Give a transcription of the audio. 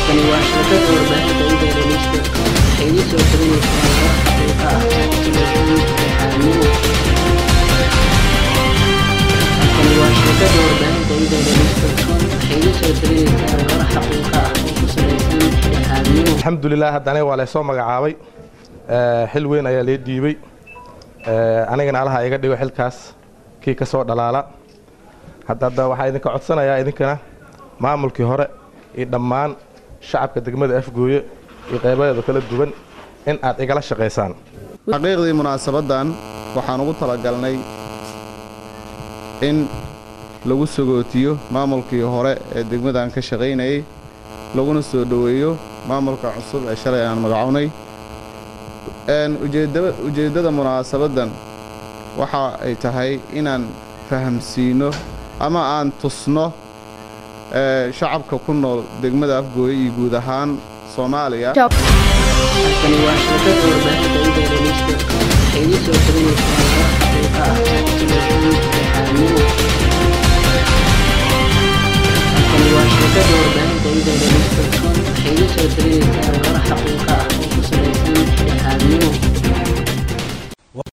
Tani waa shabakada warbaahinta Internetka waxay idin soo talinaysaa warar xaqiiqo ah telefishinka Xaamiin. Tani waa shabakada warbaahinta Internetka waxay idin soo talinaysaa warar xaqiiqo ah oo ku saleysan Xaamiin. alxamdulilah hadda aniga waa laysoo magacaabay Ee, xil weyn ayaa lee dhiibay Ee, anigana allaha iga dhigo xilkaas kii ka soo dhalaala hadda hadda waxaa idinka codsanayaa idinkana maamulkii hore iyo dhammaan shacabka degmada afgooye iyo qaybadeeda kala duwan in aad igala shaqaysaan xaqiiqdii munaasabaddan waxaan ugu talagalnay in lagu sagootiyo maamulkii hore ee degmadan ka shaqaynayay laguna soo dhoweeyo maamulka cusub ee shalay aan magacownay Een, ujeedda- ujeeddada munaasabaddan waxa ay tahay inaan fahamsiino ama aan tusno ee, shacabka ku nool degmada afgooye iyo guud ahaan soomaaliya Tani waa shabakada warbaahinta Internetka waxay idin soo talinaysaa